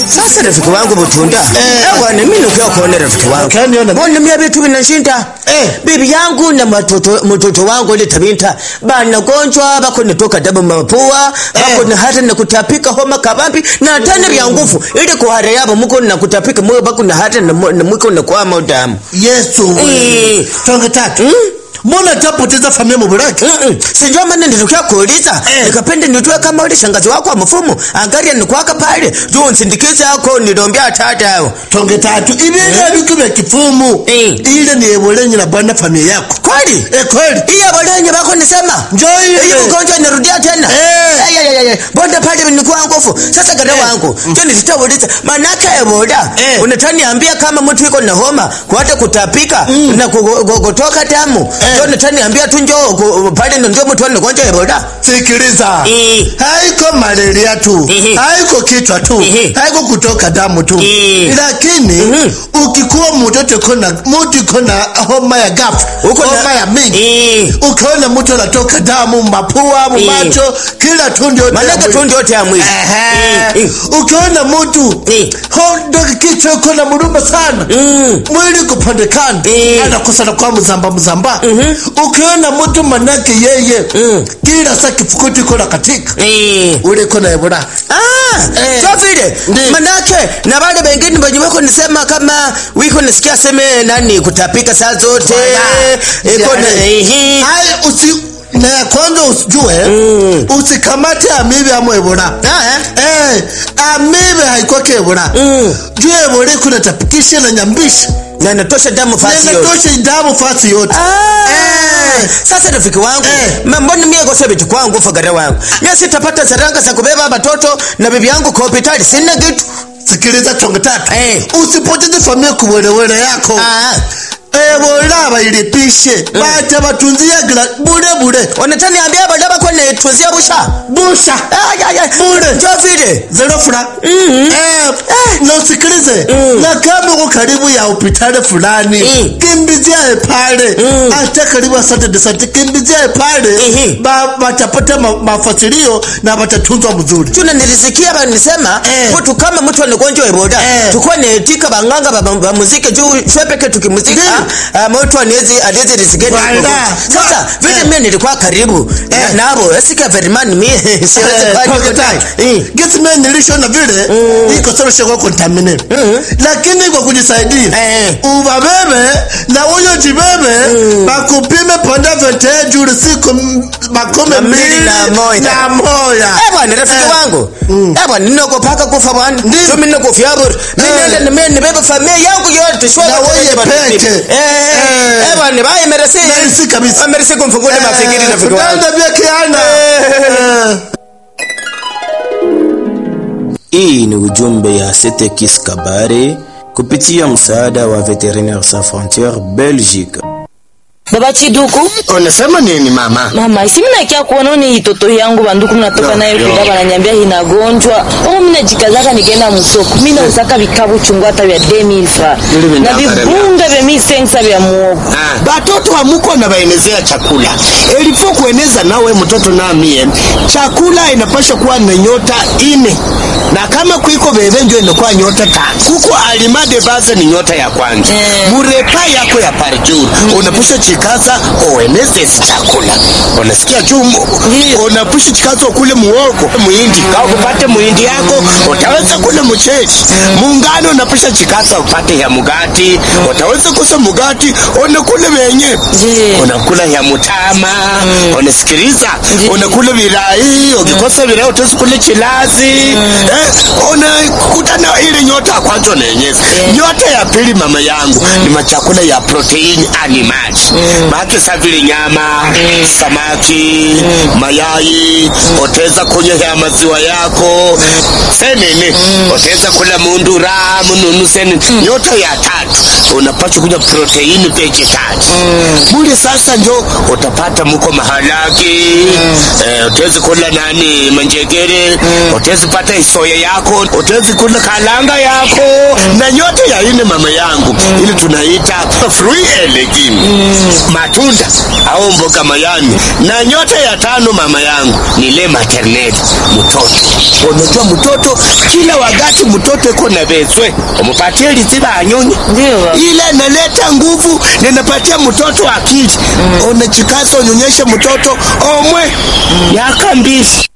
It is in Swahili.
Sasa rafiki wangu Butunda, eh, bwana mimi nukia kuona rafiki wangu. Ukaniona? Mbona mimi vitu vinashinda? Eh. Bibi yangu na matoto mtoto wangu ile tabinta bana gonjwa bako nitoka damu mapua bako Eh. na hata na kutapika homa kabambi na tena vya nguvu ili kuhara yabo muko na kutapika moyo bako na hata na mo- na muko na kwa damu. yesu Eh. tonge tatu mbona tapoteza familia mubulaki Mm-mm. Sijua maana nilitokea kuuliza Eh. nikapenda nitue kama ule shangazi wako wa mfumo angalia nikwaka pale juu nsindikize yako nilombea tata yao tonge tatu ibinga bitu bya kifumu Eh. ile ni ebolenyi na bwana familia yako kweli eh kweli iya bolenye bako nisema Njoo ile. Hii ugonjwa inarudia tena Eh. Ay, ay, ay, ay. bonde pale nilikuwa nguvu sasa gada wangu ndio nilitauliza manake eboda Eh. unataniambia kama mtu yuko na homa kuata kutapika na kugo- go- kutoka damu Eh. ndio unataniambia tu njoo ku- pale ndio mtu ana ugonjwa eboda sikiliza Eh. haiko malaria tu Ehe. haiko kichwa tu Ehe. haiko kutoka damu tu Eh. lakini Mhm. ukikuwa mtoto kona mtu kona homa ya gafu Uko na- homa ya mingi Eh. ukiona mtu anatoka damu mapua mumacho kila tundu yote ya manake mwili. tu ndio yote ya mwili Ehe. Eh. ukiona mtu Eh. hondo kichwa iko na muruma sana Mm. mwili kupandekana Eh. anakosana kwa mzamba mzamba ukiona mtu manake yeye Mm. kila saa kifukuti iko na katika Eh. ule iko na ebola Ah, Eh. so vile Ndi. manake na wale wengine wenye wako nisema kama wiko nisikia seme nani kutapika saa zote Wala. iko na Yani. ehe haya usi na ya kwanza usijue Mm. usikamate amibe amo ebola Ah, eh amibe haikwake ebola Mm. juu ebola iko natapikisha na nyambisha na natosha damu fasi yote nenatosha damu fasi yote Ah, Eh. sasa rafiki wangu Eh. ma- mbona mie kosa vitu kwangu fagara wangu mie sitapata saranga za kubeba watoto na bibi yangu kwa hospitali sina kitu sikiliza tonge tatu Eh. usipoteze familia kuwelewele yako Ah, ebola bailipishe bacha batunzia gira bure bure wanataniambia badaba kwa netuzia busha busha Ay, ay, ay. Bure. njo vile zero fura eh, na usikilize na kama uko karibu ya hospitali fulani Mm. kimbizia pale Mm. hata karibu asante desante kimbizia pale Ehe. ba, batapata ma, mafasilio na batatunzwa mzuri tuna nilisikia banisema Eh. mtu kama mtu anagonjwa eboda Eh. tukuwa netika banganga ba, ba muziki juu shwepeke tukimuzika Ndiyo. uh, mtu anezi anezi risikeni Wala. sasa vile Eh. mimi nilikuwa karibu Eh. na- nabo esika verimani mimi siwezi kwa gitime nilishona vile iko soroshe kwa contaminate lakini kwa kujisaidia Eh. ubabebe na huyo jibebe bakupime ponda vete juri siku m- makumi Na mbili mbili na moja. na moja Eh bwana rafiki Eh. wangu eh bwana ninokopaka kufa bwana Ndiyo. so mimi nakofia bure mimi Eh. nenda nime nibebe familia yangu yote shwa Na wewe peke. eh Eh. eh bwana bye merci Merci kabisa. Ah, merci kumfungule mafikiri rafiki wangu Tutaenda vya kiana Eh. Hii ni ujumbe ya Setekis Kabare kupitia msaada wa Veterinaires Sans Frontieres Belgique. baba chiduku unasema nini mama mama isi minakia kuona ni itoto yangu banduku mnatoka Yo, naye yo. kuda bananyambia hinagonjwa o minajikazaka nikaenda musoko minauzaka vikabu chungu hata vya 2000 fra Yule na vinambara vibunga vya misensa vya muogo batoto hamuko na baenezea chakula elifo kueneza nawe mtoto namie chakula inapasha kuwa na nyota ine na kama kwiko bebe njo inakuwa nyota tano kuko alimade baze ni nyota ya kwanza Eh. murepa yako ya parjuu unapusha chikaza ueneze isi chakula unasikia chumu Ndiyo. unapusha chikaza ukule muogo muhindi ka upate muhindi yako utaweza kule mcheli muungano unapusha chikaza upate ya mugati utaweza kusa mugati unakule wenye Ndiyo. unakula ya mutama unasikiliza Ndiyo. unakula virai ukikosa virai utaweza kule chilazi eh, unakutana ile nyota ya kwanza unaenyeza nyota ya pili mama yangu ni machakula ya proteini animali maake sa vile nyama samaki mayai utaweza kunywa ya maziwa yako senene utaweza kula mundura mununu senene nyota ya tatu unapaswa kunywa proteini vegetali mule sasa njo utapata muko mahalaki eh, utawezi kula nani manjegere utawezi pata isoya yako utawezi kula kalanga yako na nyote ya ine mama yangu ili tunaita free elegim matunda au mboga mayani na nyota ya tano mama yangu ni le maternel mtoto unajua mtoto kila wakati mtoto iko na vezwe umupatie liziba anyonye Ndio baba. ile naleta nguvu ninapatia mtoto akili unachikaza unyonyeshe mtoto omwe yaka mbili